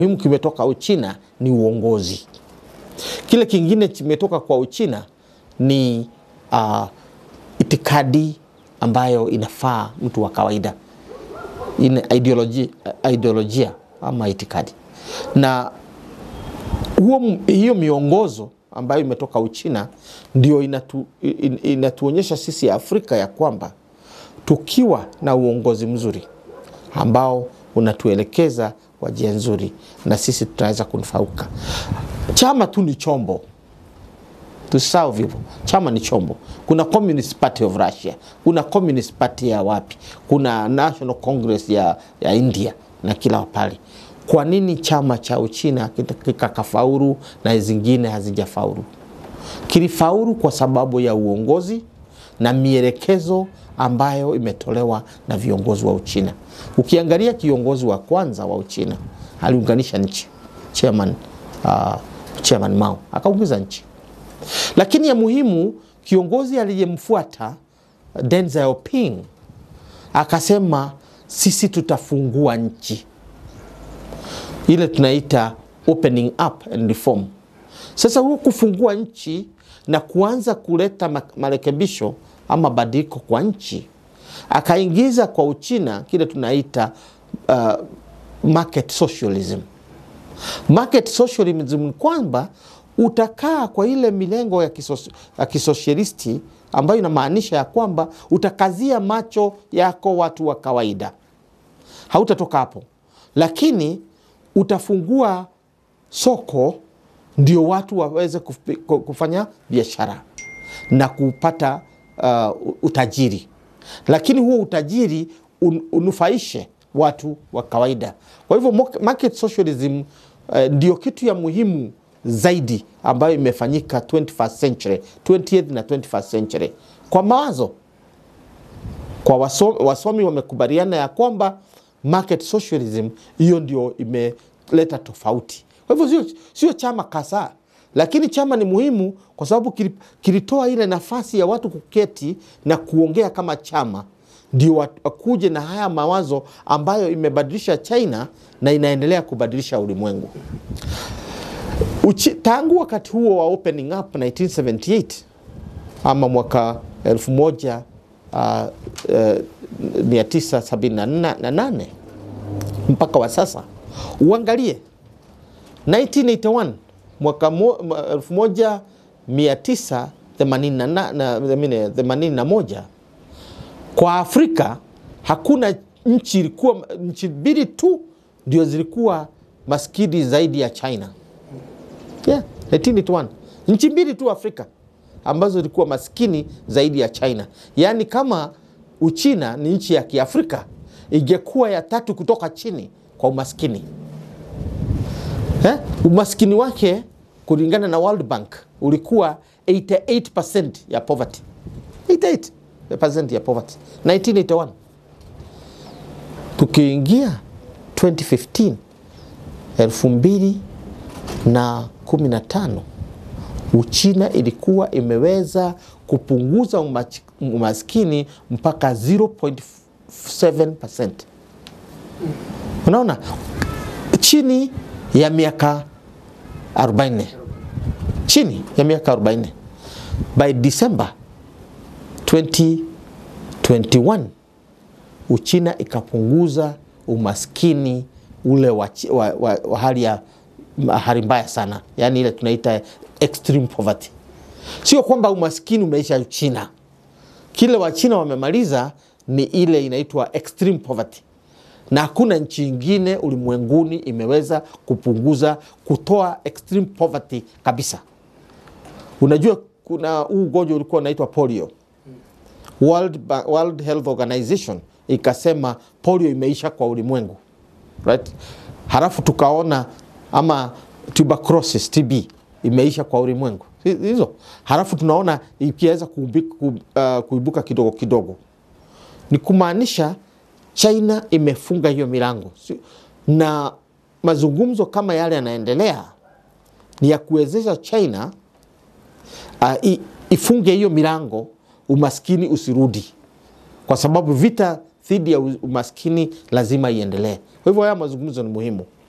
muhimu kimetoka Uchina ni uongozi. Kile kingine kimetoka kwa Uchina ni uh, itikadi ambayo inafaa mtu wa kawaida, ina ideolojia, ideolojia ama itikadi na huo, hiyo miongozo ambayo imetoka Uchina ndio inatu, in, inatuonyesha sisi Afrika ya kwamba tukiwa na uongozi mzuri ambao unatuelekeza kwa njia nzuri, na sisi tunaweza kunufaika. Chama tu ni chombo, tusahau hivyo. Chama ni chombo. Kuna Communist Party of Russia, kuna Communist Party ya wapi, kuna National Congress ya, ya India na kila pale. Kwa nini chama cha Uchina kikakafaulu na zingine hazijafaulu? Kilifaulu kwa sababu ya uongozi na mielekezo ambayo imetolewa na viongozi wa Uchina. Ukiangalia kiongozi wa kwanza wa Uchina aliunganisha nchi, chairman, uh, chairman Mao akaungiza nchi, lakini ya muhimu kiongozi aliyemfuata Deng Xiaoping akasema sisi tutafungua nchi ile tunaita opening up and reform. Sasa huo kufungua nchi na kuanza kuleta marekebisho ama badiliko kwa nchi, akaingiza kwa Uchina kile tunaita uh, market socialism. Market socialism ni kwamba utakaa kwa ile milengo ya, kisos, ya kisosialisti ambayo inamaanisha ya kwamba utakazia macho yako watu wa kawaida, hautatoka hapo, lakini utafungua soko ndio watu waweze kufanya biashara na kupata uh, utajiri, lakini huo utajiri un, unufaishe watu wa kawaida. Kwa hivyo market socialism uh, ndio kitu ya muhimu zaidi ambayo imefanyika 21st century, 20th na 21st century kwa mawazo kwa wasomi, wasomi wamekubaliana ya kwamba market socialism hiyo ndio imeleta tofauti. Kwa hivyo sio, sio chama kasa, lakini chama ni muhimu kwa sababu kilitoa ile nafasi ya watu kuketi na kuongea kama chama, ndio wakuje na haya mawazo ambayo imebadilisha China na inaendelea kubadilisha ulimwengu. Uchi, tangu wakati huo wa opening up 1978 ama mwaka elfu moja uh, uh, 978 mpaka wa sasa, uangalie 1981 mwaka 1981 kwa Afrika hakuna nchi ilikuwa, nchi mbili tu ndio zilikuwa maskini zaidi ya China. Yeah, 1981 nchi mbili tu Afrika ambazo zilikuwa maskini zaidi ya China. Yaani kama Uchina ni nchi ya Kiafrika ingekuwa ya tatu kutoka chini kwa umaskini eh? Umaskini wake kulingana na World Bank ulikuwa 88% ya poverty. 88% ya poverty 1981. Tukiingia 2015 elfu mbili na 15 Uchina ilikuwa imeweza kupunguza umaskini mpaka 0.7%. Unaona, chini ya miaka 40, chini ya miaka 40. By December 2021 Uchina ikapunguza umaskini ule wa, wa, wa, wa hali ya hali mbaya sana, yaani ile tunaita extreme poverty. Sio kwamba umaskini umeisha Uchina, kile Wachina wamemaliza ni ile inaitwa extreme poverty, na hakuna nchi ingine ulimwenguni imeweza kupunguza kutoa extreme poverty kabisa. Unajua kuna huu ugonjwa ulikuwa unaitwa polio. World, World Health Organization ikasema polio imeisha kwa ulimwengu right? Halafu tukaona ama tuberculosis TB imeisha kwa ulimwengu hizo, halafu tunaona ikiweza kuibuka kidogo kidogo, ni kumaanisha China imefunga hiyo milango, na mazungumzo kama yale yanaendelea ni ya kuwezesha China uh, ifunge hiyo milango, umaskini usirudi, kwa sababu vita dhidi ya umaskini lazima iendelee. Kwa hivyo haya mazungumzo ni muhimu.